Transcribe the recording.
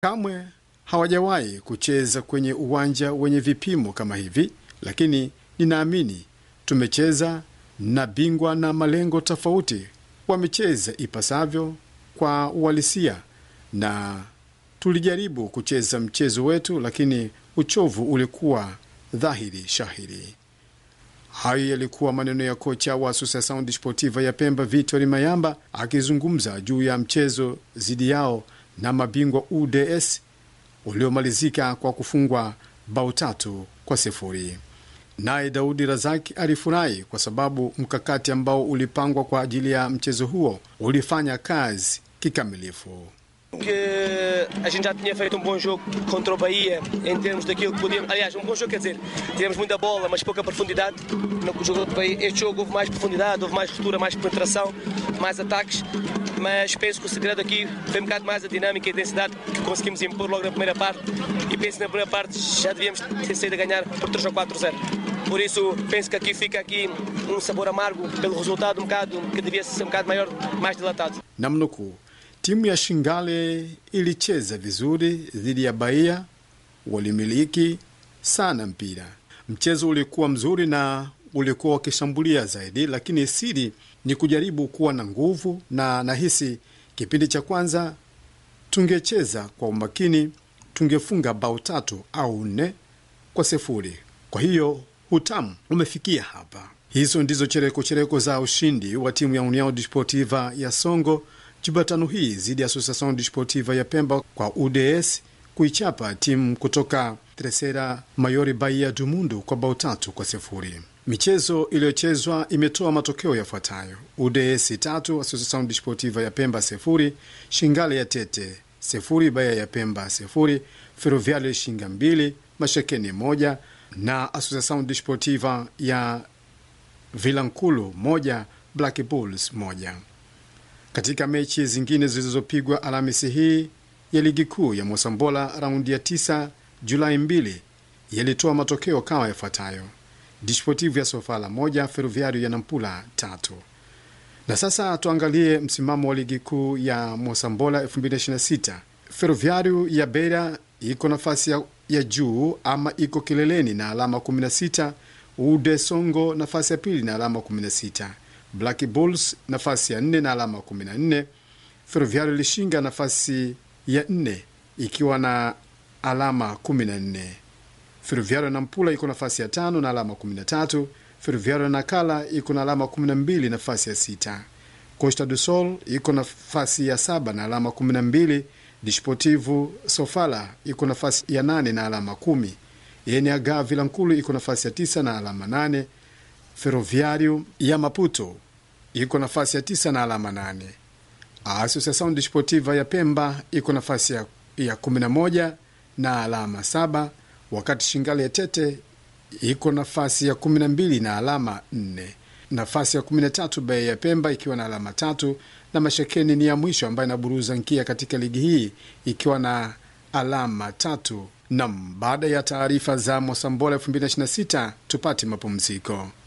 Kamwe hawajawahi kucheza kwenye uwanja wenye vipimo kama hivi, lakini ninaamini tumecheza na bingwa na malengo tofauti. Wamecheza ipasavyo kwa uhalisia na tulijaribu kucheza mchezo wetu, lakini uchovu ulikuwa dhahiri shahiri. Hayo yalikuwa maneno ya kocha wa Associação Desportiva ya Pemba, Vitor Mayamba, akizungumza juu ya mchezo dhidi yao na mabingwa UDS uliomalizika kwa kufungwa bao tatu kwa sifuri. Naye Daudi Razaki alifurahi kwa sababu mkakati ambao ulipangwa kwa ajili ya mchezo huo ulifanya kazi kikamilifu. que a gente já tinha feito um bom jogo contra o Bahia em termos daquilo que podíamos. Aliás, um bom jogo quer dizer, tivemos muita bola, mas pouca profundidade. No jogo do Bahia, este jogo houve mais profundidade, houve mais ruptura, mais penetração, mais ataques. Mas penso que o segredo aqui foi um bocado mais a dinâmica e a intensidade que conseguimos impor logo na primeira parte. E penso que na primeira parte já devíamos ter saído a ganhar por 3 ou 4-0. Por isso, penso que aqui fica aqui um sabor amargo pelo resultado um bocado que devia ser um bocado maior, mais dilatado. Namnukuu, timu ya Shingale ilicheza vizuri dhidi ya Bahia, walimiliki sana mpira. Mchezo ulikuwa mzuri na ulikuwa wakishambulia zaidi, lakini siri ni kujaribu kuwa na nguvu, na nahisi kipindi cha kwanza tungecheza kwa umakini, tungefunga bao tatu au nne kwa sifuri. Kwa hiyo hutamu umefikia hapa. Hizo ndizo chereko chereko za ushindi wa timu ya União Desportiva ya Songo Jumatano hii dhidi ya Associação Desportiva ya Pemba kwa UDS kuichapa timu kutoka Terceira Maior Bahia do Mundo kwa bao tatu kwa sifuri. Michezo iliyochezwa imetoa matokeo yafuatayo: UDS tatu, Associação Desportiva ya Pemba sifuri, Shingale ya Tete sifuri, Bahia ya Pemba sifuri, Ferroviário Shinga mbili, Mashekeni moja na Associação Desportiva ya Vilankulu moja, Black Bulls moja. Katika mechi zingine zilizopigwa Alhamisi hii ya ligi kuu ya Mosambola raundi ya tisa Julai mbili yalitoa matokeo kama yafuatayo: Desportivo ya Sofala moja, Ferroviario ya Nampula tatu. Na sasa tuangalie msimamo wa ligi kuu ya Mosambola 2026. Ferroviario ya Beira iko nafasi ya, ya juu ama iko kileleni na alama 16. Ude Songo nafasi ya pili na alama 16. Black Bulls nafasi ya nne na alama 14. Ferroviario Lishinga nafasi ya nne ikiwa na alama 14. Ferroviario Nampula iko nafasi ya tano na alama 13. Ferroviario Nakala iko na alama 12 nafasi ya sita. Costa do Sol iko nafasi ya saba na alama 12. Desportivo Sofala iko nafasi ya nane na alama 10. Yeneaga Vilankulu iko nafasi ya tisa na alama 8. Ferroviario ya Maputo iko nafasi ya tisa na alama nane. Associação Desportiva ya Pemba iko nafasi ya, ya 11 na alama saba, wakati Shingale ya Tete iko nafasi ya 12 na alama 4. Nafasi ya 13 Bahia ya Pemba ikiwa na alama tatu, na Mashekeni ni ya mwisho ambayo inaburuza nkia katika ligi hii ikiwa na alama tatu. Nam, baada ya taarifa za Mosambola 2026 tupate mapumziko.